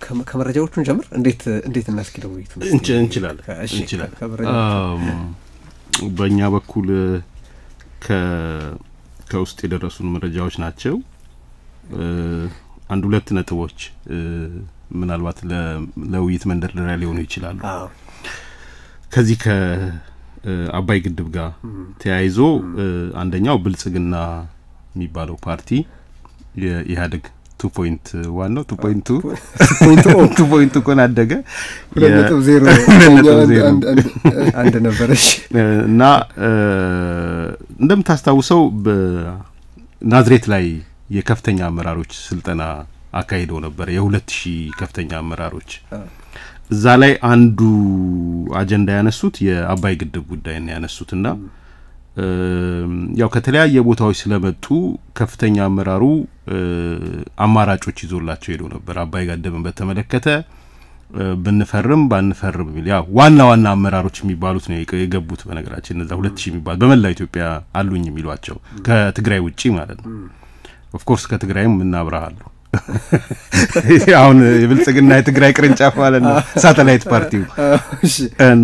ከመረጃዎቹን ጀምር። እንዴት እንዴት እናስኪደው ውይይቱ እንችላለን እንችላለን። በእኛ በኩል ከውስጥ የደረሱን መረጃዎች ናቸው። አንድ ሁለት ነጥቦች ምናልባት ለውይይት መንደርደሪያ ሊሆኑ ይችላሉ። ከዚህ ከአባይ ግድብ ጋር ተያይዞ አንደኛው ብልጽግና የሚባለው ፓርቲ የኢህአዴግ ቱ ፖይንት ዋን ነው ቱ ፖይንት ቱ ቱ ፖይንት ኮን አደገ አንድ ነበረች እና እንደምታስታውሰው በናዝሬት ላይ የከፍተኛ አመራሮች ስልጠና አካሂደው ነበር። የሁለት ሺህ ከፍተኛ አመራሮች እዛ ላይ አንዱ አጀንዳ ያነሱት የአባይ ግድብ ጉዳይ ነው ያነሱትና ያው ከተለያየ ቦታዎች ስለመጡ ከፍተኛ አመራሩ አማራጮች ይዞላቸው ሄደው ነበር። አባይ ግድብን በተመለከተ ብንፈርም ባንፈርም የሚል ያው ዋና ዋና አመራሮች የሚባሉት ነው የገቡት። በነገራችን እነዛ ሁለት ሺህ የሚባሉ በመላው ኢትዮጵያ አሉኝ የሚሏቸው ከትግራይ ውጪ ማለት ነው። ኦፍኮርስ ከትግራይም እናብረሃሉ አሁን የብልጽግና የትግራይ ቅርንጫፍ ማለት ነው ሳተላይት ፓርቲው እና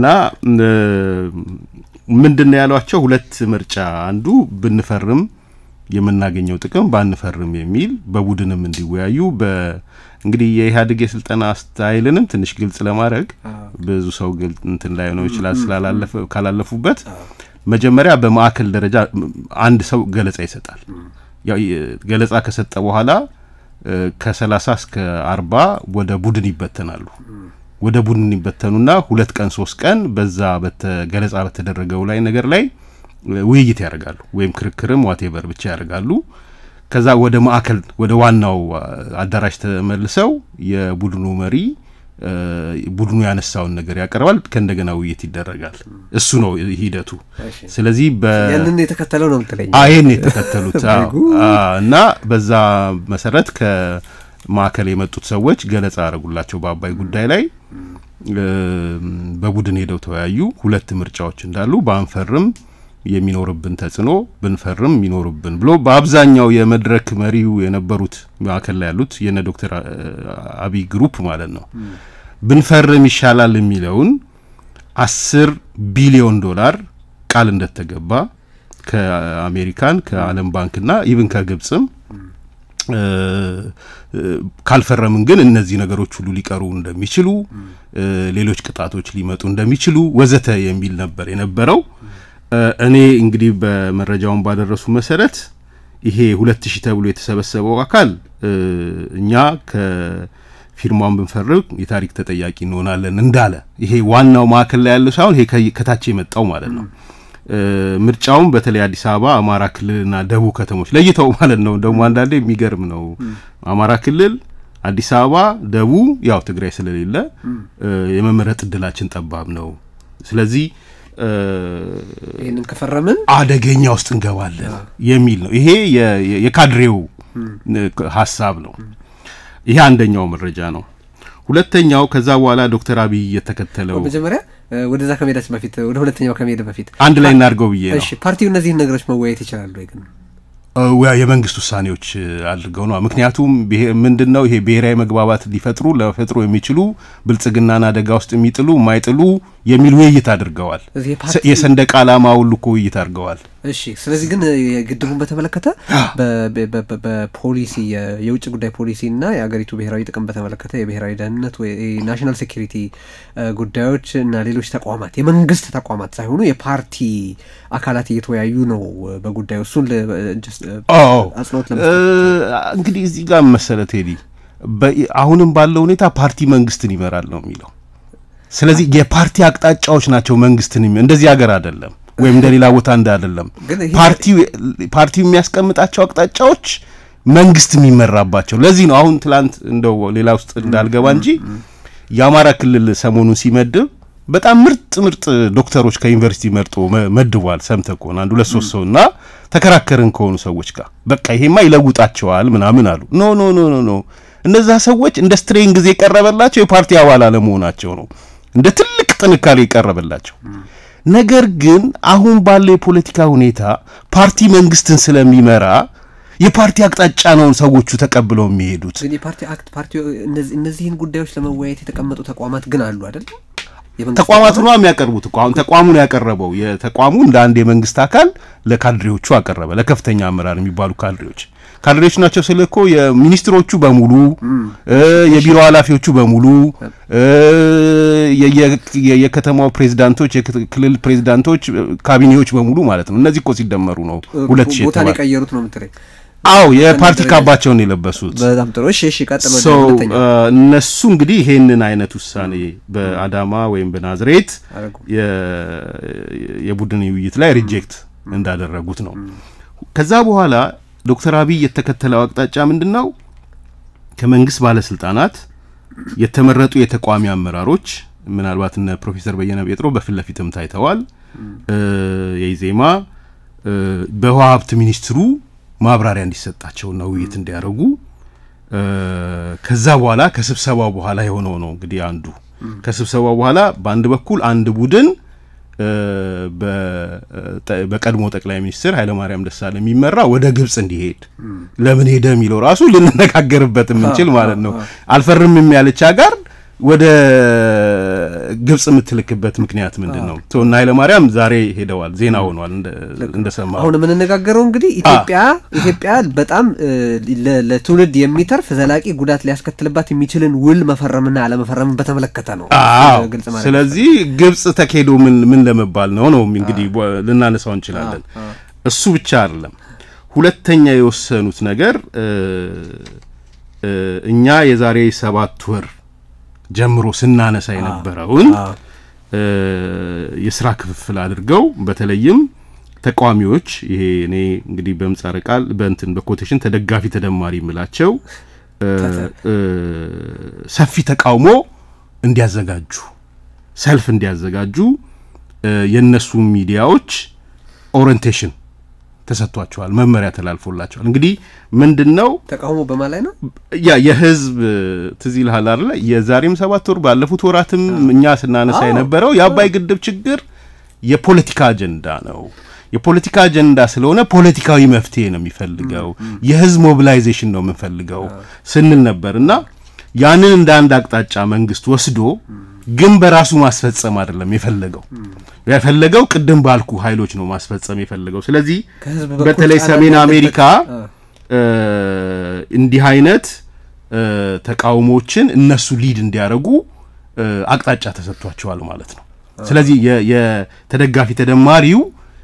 ምንድን ነው ያሏቸው? ሁለት ምርጫ፣ አንዱ ብንፈርም የምናገኘው ጥቅም ባንፈርም የሚል በቡድንም እንዲወያዩ እንግዲህ የኢህአዴግ የስልጠና ስታይልንም ትንሽ ግልጽ ለማድረግ ብዙ ሰው ግልጽ እንትን ላይ ነው ይችላል ስላላለፈ ካላለፉበት መጀመሪያ በማዕከል ደረጃ አንድ ሰው ገለጻ ይሰጣል። ገለጻ ከሰጠ በኋላ ከሰላሳ እስከ አርባ ወደ ቡድን ይበተናሉ። ወደ ቡድን ይበተኑና ሁለት ቀን ሶስት ቀን በዛ ገለጻ በተደረገው ላይ ነገር ላይ ውይይት ያደርጋሉ፣ ወይም ክርክርም ዋቴቨር ብቻ ያደርጋሉ። ከዛ ወደ ማዕከል ወደ ዋናው አዳራሽ ተመልሰው የቡድኑ መሪ ቡድኑ ያነሳውን ነገር ያቀርባል። ከእንደገና ውይይት ይደረጋል። እሱ ነው ሂደቱ። ስለዚህ ያንን የተከተለው ነው ምትለኝ? ይህን የተከተሉት እና በዛ መሰረት ከማዕከል የመጡት ሰዎች ገለጻ ያደረጉላቸው በአባይ ጉዳይ ላይ በቡድን ሄደው ተወያዩ። ሁለት ምርጫዎች እንዳሉ ባንፈርም የሚኖርብን ተጽዕኖ ብንፈርም የሚኖርብን ብሎ በአብዛኛው የመድረክ መሪው የነበሩት ማዕከል ላይ ያሉት የነ ዶክተር አብይ ግሩፕ ማለት ነው ብንፈርም ይሻላል የሚለውን አስር ቢሊዮን ዶላር ቃል እንደተገባ ከአሜሪካን ከዓለም ባንክና ኢቭን ከግብጽም ካልፈረምን ግን እነዚህ ነገሮች ሁሉ ሊቀሩ እንደሚችሉ፣ ሌሎች ቅጣቶች ሊመጡ እንደሚችሉ ወዘተ የሚል ነበር የነበረው። እኔ እንግዲህ በመረጃውን ባደረሱ መሰረት ይሄ ሁለት ሺህ ተብሎ የተሰበሰበው አካል እኛ ከፊርማውን ብንፈርም የታሪክ ተጠያቂ እንሆናለን እንዳለ ይሄ ዋናው ማዕከል ላይ ያለው ሳይሆን ይሄ ከታች የመጣው ማለት ነው። ምርጫውም በተለይ አዲስ አበባ፣ አማራ ክልልና ደቡብ ከተሞች ለይተው ማለት ነው። ደግሞ አንዳንዴ የሚገርም ነው። አማራ ክልል፣ አዲስ አበባ፣ ደቡብ ያው ትግራይ ስለሌለ የመመረጥ እድላችን ጠባብ ነው። ስለዚህ ይህንን ከፈረምን አደገኛ ውስጥ እንገባለን የሚል ነው። ይሄ የካድሬው ሀሳብ ነው። ይሄ አንደኛው መረጃ ነው። ሁለተኛው ከዛ በኋላ ዶክተር አብይ የተከተለው መጀመሪያ ወደዛ ከመሄዳችን በፊት ወደ ሁለተኛው ከመሄድ በፊት አንድ ላይ እናድርገው ብዬ ነው። እሺ ፓርቲው እነዚህን ነገሮች መወያየት ይችላሉ ወይ ግን? የመንግስት ውሳኔዎች አድርገው ነው። ምክንያቱም ምንድን ነው ይሄ ብሔራዊ መግባባት ሊፈጥሩ ለፈጥሮ የሚችሉ ብልጽግናን አደጋ ውስጥ የሚጥሉ የማይጥሉ የሚል ውይይት አድርገዋል። የሰንደቅ ዓላማ ሁሉ እኮ ውይይት አድርገዋል። እሺ ስለዚህ ግን ግድቡን በተመለከተ በፖሊሲ የውጭ ጉዳይ ፖሊሲ እና የአገሪቱ ብሔራዊ ጥቅም በተመለከተ የብሔራዊ ደህንነት ናሽናል ሴኪሪቲ ጉዳዮች እና ሌሎች ተቋማት የመንግስት ተቋማት ሳይሆኑ የፓርቲ አካላት እየተወያዩ ነው በጉዳዩ እሱን አጽንኦት እንግዲህ እዚህ ጋር መሰለ ቴዲ አሁንም ባለው ሁኔታ ፓርቲ መንግስትን ይመራል ነው የሚለው። ስለዚህ የፓርቲ አቅጣጫዎች ናቸው መንግስትን እንደዚህ ሀገር አይደለም ወይም እንደ ሌላ ቦታ እንደ አይደለም። ፓርቲው የሚያስቀምጣቸው አቅጣጫዎች መንግስት የሚመራባቸው። ለዚህ ነው አሁን ትላንት እንደው ሌላ ውስጥ እንዳልገባ እንጂ የአማራ ክልል ሰሞኑን ሲመድብ በጣም ምርጥ ምርጥ ዶክተሮች ከዩኒቨርሲቲ መርጦ መድቧል። ሰምተህ ከሆነ አንድ ሁለት ሶስት ሰው እና ተከራከርን ከሆኑ ሰዎች ጋር በቃ ይሄማ ይለውጣቸዋል ምናምን አሉ። ኖ ኖ ኖ ኖ ኖ እነዛ ሰዎች እንደ ስትሬን ጊዜ የቀረበላቸው የፓርቲ አባል አለመሆናቸው ነው እንደ ትልቅ ጥንካሬ የቀረበላቸው። ነገር ግን አሁን ባለው የፖለቲካ ሁኔታ ፓርቲ መንግስትን ስለሚመራ የፓርቲ አቅጣጫ ነው ሰዎቹ ተቀብለው የሚሄዱት። ግን የፓርቲ አክት ፓርቲ እነዚህን ጉዳዮች ለመወያየት የተቀመጡ ተቋማት ግን አሉ አይደል? ተቋማቱ ነው የሚያቀርቡት እኮ አሁን ተቋሙ ነው ያቀረበው። የተቋሙ እንደ አንድ የመንግስት አካል ለካድሬዎቹ አቀረበ። ለከፍተኛ አመራር የሚባሉ ካድሬዎች ካድሬዎች ናቸው ስል እኮ የሚኒስትሮቹ በሙሉ የቢሮ ኃላፊዎቹ በሙሉ የከተማው ፕሬዚዳንቶች፣ የክልል ፕሬዚዳንቶች፣ ካቢኔዎች በሙሉ ማለት ነው። እነዚህ እኮ ሲደመሩ ነው ሁለት ሺህ ቦታ የቀየሩት ነው የምትለኝ? አዎ የፓርቲ ካባቸውን የለበሱት። በጣም ጥሩ። እሺ፣ እሺ፣ ቀጥሎ እነሱ እንግዲህ ይሄንን አይነት ውሳኔ በአዳማ ወይም በናዝሬት የቡድን ውይይት ላይ ሪጀክት እንዳደረጉት ነው። ከዛ በኋላ ዶክተር አብይ የተከተለው አቅጣጫ ምንድን ነው? ከመንግስት ባለስልጣናት የተመረጡ የተቃዋሚ አመራሮች ምናልባት እነ ፕሮፌሰር በየነ ጴጥሮ በፊት ለፊትም ታይተዋል። የኢዜማ በውሃ ሀብት ሚኒስትሩ ማብራሪያ እንዲሰጣቸውና ውይይት እንዲያደርጉ ከዛ በኋላ ከስብሰባው በኋላ የሆነው ነው እንግዲህ አንዱ ከስብሰባው በኋላ በአንድ በኩል አንድ ቡድን በቀድሞ ጠቅላይ ሚኒስትር ኃይለማርያም ደሳለኝ የሚመራ ወደ ግብጽ እንዲሄድ ለምን ሄደ የሚለው ራሱ ልንነጋገርበት የምንችል ማለት ነው። አልፈርምም ያለች ሀገር ወደ ግብጽ የምትልክበት ምክንያት ምንድን ነው? እና ኃይለማርያም ዛሬ ሄደዋል፣ ዜና ሆኗል እንደሰማ። አሁን የምንነጋገረው እንግዲህ ኢትዮጵያ ኢትዮጵያ በጣም ለትውልድ የሚተርፍ ዘላቂ ጉዳት ሊያስከትልባት የሚችልን ውል መፈረምና አለመፈረምን በተመለከተ ነው። ስለዚህ ግብጽ ተካሄዶ ምን ምን ለመባል ነው ነው እንግዲህ ልናነሳው እንችላለን። እሱ ብቻ አይደለም። ሁለተኛ የወሰኑት ነገር እኛ የዛሬ ሰባት ወር ጀምሮ ስናነሳ የነበረውን የስራ ክፍፍል አድርገው በተለይም ተቃዋሚዎች ይሄ እኔ እንግዲህ በምህጻረ ቃል በእንትን በኮቴሽን ተደጋፊ ተደማሪ የምላቸው ሰፊ ተቃውሞ እንዲያዘጋጁ ሰልፍ እንዲያዘጋጁ የእነሱ ሚዲያዎች ኦሪንቴሽን ተሰጥቷቸዋል፣ መመሪያ ተላልፎላቸዋል። እንግዲህ ምንድን ነው ተቃውሞ በማ ላይ ነው ያ የህዝብ ትዝ ይልሃል አይደለ? የዛሬም ሰባት ወር ባለፉት ወራትም እኛ ስናነሳ የነበረው የአባይ ግድብ ችግር የፖለቲካ አጀንዳ ነው። የፖለቲካ አጀንዳ ስለሆነ ፖለቲካዊ መፍትሄ ነው የሚፈልገው፣ የህዝብ ሞቢላይዜሽን ነው የምንፈልገው ስንል ነበር እና ያንን እንደ አንድ አቅጣጫ መንግስት ወስዶ ግን በራሱ ማስፈጸም አይደለም የፈለገው የፈለገው ቅድም ባልኩ ኃይሎች ነው ማስፈጸም የፈለገው። ስለዚህ በተለይ ሰሜን አሜሪካ እንዲህ አይነት ተቃውሞችን እነሱ ሊድ እንዲያደርጉ አቅጣጫ ተሰጥቷቸዋል ማለት ነው። ስለዚህ የተደጋፊ ተደማሪው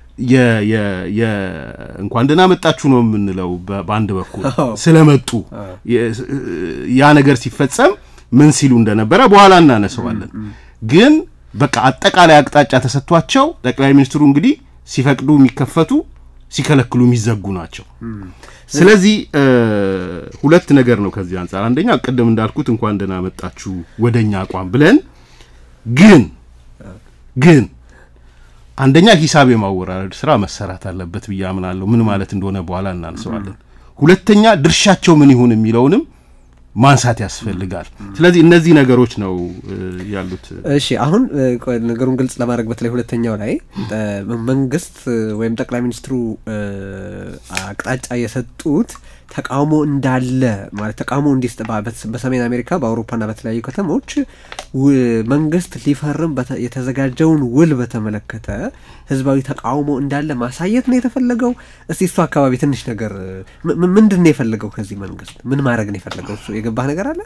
እንኳን ደህና መጣችሁ ነው የምንለው በአንድ በኩል ስለመጡ ያ ነገር ሲፈጸም ምን ሲሉ እንደነበረ በኋላ እናነሰዋለን። ግን በቃ አጠቃላይ አቅጣጫ ተሰጥቷቸው ጠቅላይ ሚኒስትሩ እንግዲህ ሲፈቅዱ የሚከፈቱ ሲከለክሉ የሚዘጉ ናቸው። ስለዚህ ሁለት ነገር ነው ከዚህ አንጻር። አንደኛ ቅድም እንዳልኩት እንኳን ደህና መጣችሁ ወደኛ አቋም ብለን ግን ግን አንደኛ ሂሳብ የማወራረድ ስራ መሰራት አለበት ብዬ አምናለሁ። ምን ማለት እንደሆነ በኋላ እናንሰዋለን። ሁለተኛ ድርሻቸው ምን ይሁን የሚለውንም ማንሳት ያስፈልጋል። ስለዚህ እነዚህ ነገሮች ነው ያሉት። እሺ አሁን ነገሩን ግልጽ ለማድረግ በተለይ ሁለተኛው ላይ መንግስት ወይም ጠቅላይ ሚኒስትሩ አቅጣጫ የሰጡት ተቃውሞ እንዳለ ማለት ተቃውሞ እንዲስ በሰሜን አሜሪካ በአውሮፓና በተለያዩ ከተሞች መንግስት ሊፈርም የተዘጋጀውን ውል በተመለከተ ህዝባዊ ተቃውሞ እንዳለ ማሳየት ነው የተፈለገው። እስቲ እሱ አካባቢ ትንሽ ነገር ምንድን ነው የፈለገው? ከዚህ መንግስት ምን ማድረግ ነው የፈለገው? እሱ የገባህ ነገር አለ?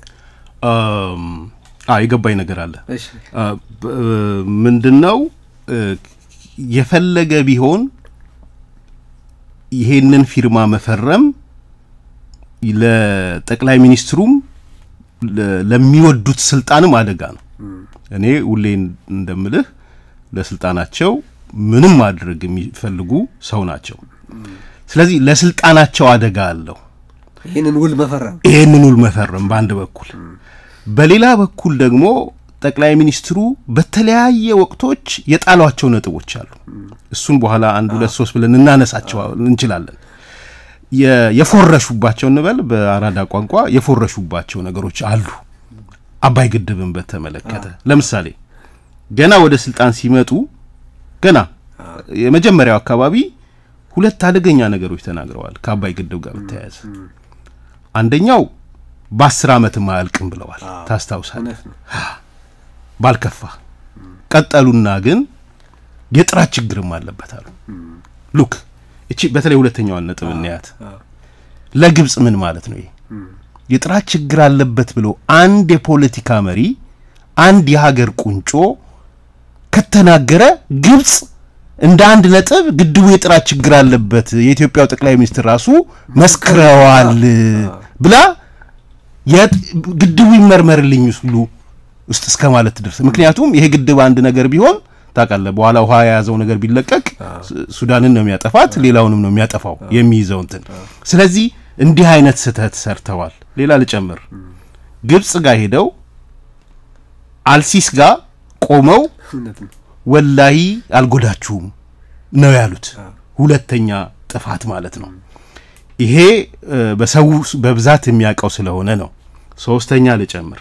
የገባኝ ነገር አለ። ምንድን ነው የፈለገ ቢሆን ይሄንን ፊርማ መፈረም ለጠቅላይ ሚኒስትሩም ለሚወዱት ስልጣንም አደጋ ነው። እኔ ሁሌ እንደምልህ ለስልጣናቸው ምንም ማድረግ የሚፈልጉ ሰው ናቸው። ስለዚህ ለስልጣናቸው አደጋ አለው ይህንን ውል መፈረም ይህንን ውል መፈረም በአንድ በኩል፣ በሌላ በኩል ደግሞ ጠቅላይ ሚኒስትሩ በተለያየ ወቅቶች የጣሏቸው ነጥቦች አሉ። እሱን በኋላ አንድ ሁለት ሶስት ብለን እናነሳቸው እንችላለን። የፎረሹባቸው እንበል በአራዳ ቋንቋ የፎረሹባቸው ነገሮች አሉ። አባይ ግድብን በተመለከተ ለምሳሌ ገና ወደ ስልጣን ሲመጡ ገና የመጀመሪያው አካባቢ ሁለት አደገኛ ነገሮች ተናግረዋል ከአባይ ግድብ ጋር በተያያዘ አንደኛው በአስር ዓመትም አያልቅም ብለዋል። ታስታውሳለህ? ባልከፋ ቀጠሉና ግን የጥራት ችግርም አለበት አሉ። ሉክ እቺ በተለይ ሁለተኛዋን ነጥብ እንያት። ለግብጽ ምን ማለት ነው ይሄ? የጥራት ችግር አለበት ብሎ አንድ የፖለቲካ መሪ አንድ የሀገር ቁንጮ ከተናገረ ግብጽ እንደ አንድ ነጥብ ግድቡ የጥራት ችግር አለበት የኢትዮጵያው ጠቅላይ ሚኒስትር ራሱ መስክረዋል ብላ ግድቡ ይመርመርልኝ ሁሉ ውስጥ እስከ ማለት ትደርስ። ምክንያቱም ይሄ ግድብ አንድ ነገር ቢሆን ታውቃለህ፣ በኋላ ውሃ የያዘው ነገር ቢለቀቅ ሱዳንን ነው የሚያጠፋት፣ ሌላውንም ነው የሚያጠፋው የሚይዘው እንትን። ስለዚህ እንዲህ አይነት ስህተት ሰርተዋል። ሌላ ልጨምር፣ ግብጽ ጋር ሄደው አልሲስ ጋር ቆመው ወላሂ አልጎዳችሁም ነው ያሉት። ሁለተኛ ጥፋት ማለት ነው። ይሄ በሰው በብዛት የሚያውቀው ስለሆነ ነው። ሶስተኛ ልጨምር፣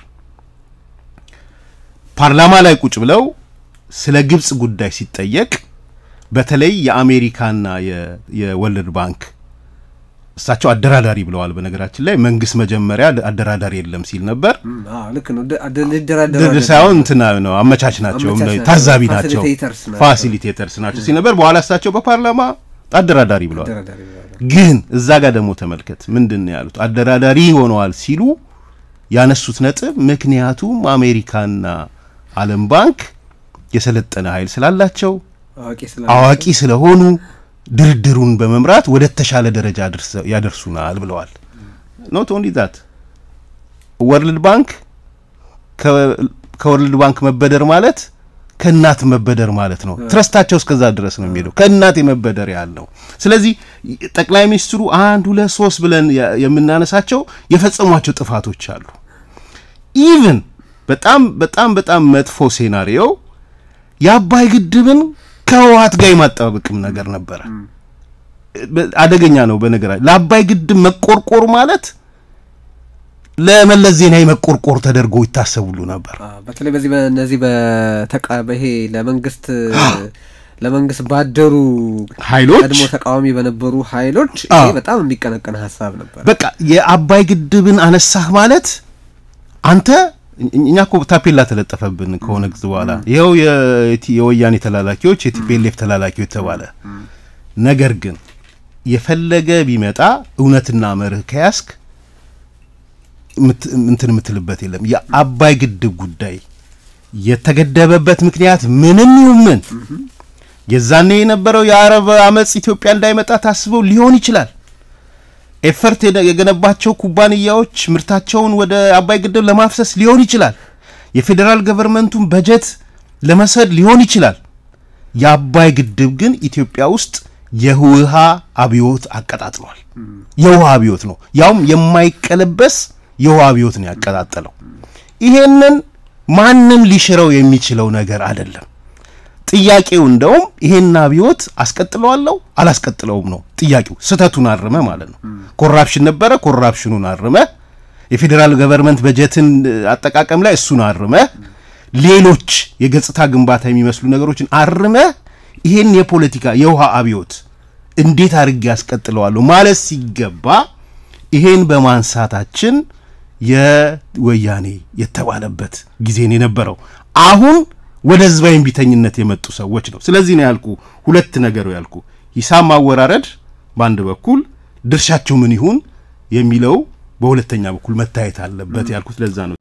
ፓርላማ ላይ ቁጭ ብለው ስለ ግብጽ ጉዳይ ሲጠየቅ በተለይ የአሜሪካና የወርልድ ባንክ እሳቸው አደራዳሪ ብለዋል። በነገራችን ላይ መንግስት መጀመሪያ አደራዳሪ የለም ሲል ነበር። ልክ ነው። ድርድር ሳይሆን እንትና ነው አመቻች ናቸው፣ ታዛቢ ናቸው፣ ፋሲሊቴተርስ ናቸው ሲል ነበር። በኋላ እሳቸው በፓርላማ አደራዳሪ ብለዋል። ግን እዛ ጋር ደግሞ ተመልከት ምንድን ነው ያሉት? አደራዳሪ ሆነዋል ሲሉ ያነሱት ነጥብ ምክንያቱም አሜሪካና ዓለም ባንክ የሰለጠነ ኃይል ስላላቸው አዋቂ ስለሆኑ ድርድሩን በመምራት ወደ ተሻለ ደረጃ ያደርሱናል ብለዋል። ኖት ኦንሊ ዛት ወርልድ ባንክ ከወርልድ ባንክ መበደር ማለት ከእናት መበደር ማለት ነው። ትረስታቸው እስከዛ ድረስ ነው የሚሄደው ከእናት የመበደር ያህል ነው። ስለዚህ ጠቅላይ ሚኒስትሩ አንድ ሁለት ሶስት ብለን የምናነሳቸው የፈጸሟቸው ጥፋቶች አሉ። ኢቭን በጣም በጣም በጣም መጥፎ ሴናሪዮ የአባይ ግድብን ከህወሓት ጋር የማጠባበቅም ነገር ነበረ። አደገኛ ነው። በነገራችን ለአባይ ግድብ መቆርቆር ማለት ለመለስ ዜናዊ መቆርቆር ተደርጎ ይታሰቡሉ ነበር። በተለይ በዚህ በእነዚህ በተቃ ይሄ ለመንግስት ለመንግስት ባደሩ ኃይሎች ቀድሞ ተቃዋሚ በነበሩ ኃይሎች ይሄ በጣም የሚቀነቀን ሀሳብ ነበር። በቃ የአባይ ግድብን አነሳህ ማለት አንተ እኛ እኮ ታፔላ ተለጠፈብን ከሆነ ጊዜ በኋላ ይኸው የወያኔ ተላላኪዎች የቲፒኤልኤፍ ተላላኪዎች ተባለ። ነገር ግን የፈለገ ቢመጣ እውነትና መርህ ከያዝክ እንትን የምትልበት የለም። የአባይ ግድብ ጉዳይ የተገደበበት ምክንያት ምንም ይሁን ምን የዛኔ የነበረው የአረብ አመፅ ኢትዮጵያ እንዳይመጣ ታስበው ሊሆን ይችላል። ኤፈርት የገነባቸው ኩባንያዎች ምርታቸውን ወደ አባይ ግድብ ለማፍሰስ ሊሆን ይችላል። የፌዴራል ገቨርንመንቱን በጀት ለመሰድ ሊሆን ይችላል። የአባይ ግድብ ግን ኢትዮጵያ ውስጥ የውሃ አብዮት አቀጣጥሏል። የውሃ አብዮት ነው፣ ያውም የማይቀለበስ የውሃ አብዮት ነው ያቀጣጠለው። ይሄንን ማንም ሊሽረው የሚችለው ነገር አይደለም። ጥያቄው እንደውም ይሄን አብዮት አስቀጥለዋለሁ አላስቀጥለውም ነው ጥያቄው። ስህተቱን አርመ ማለት ነው። ኮራፕሽን ነበረ፣ ኮራፕሽኑን አርመ፣ የፌዴራል ገቨርንመንት በጀትን አጠቃቀም ላይ እሱን አርመ፣ ሌሎች የገጽታ ግንባታ የሚመስሉ ነገሮችን አርመ፣ ይሄን የፖለቲካ የውሃ አብዮት እንዴት አድርጌ ያስቀጥለዋለሁ ማለት ሲገባ ይሄን በማንሳታችን የወያኔ የተባለበት ጊዜን የነበረው አሁን ወደ ህዝባዊ እምቢተኝነት የመጡ ሰዎች ነው። ስለዚህ ነው ያልኩ ሁለት ነገሩ ያልኩ ሂሳብ ማወራረድ በአንድ በኩል ድርሻቸው ምን ይሁን የሚለው በሁለተኛ በኩል መታየት አለበት ያልኩት ለዛ ነው።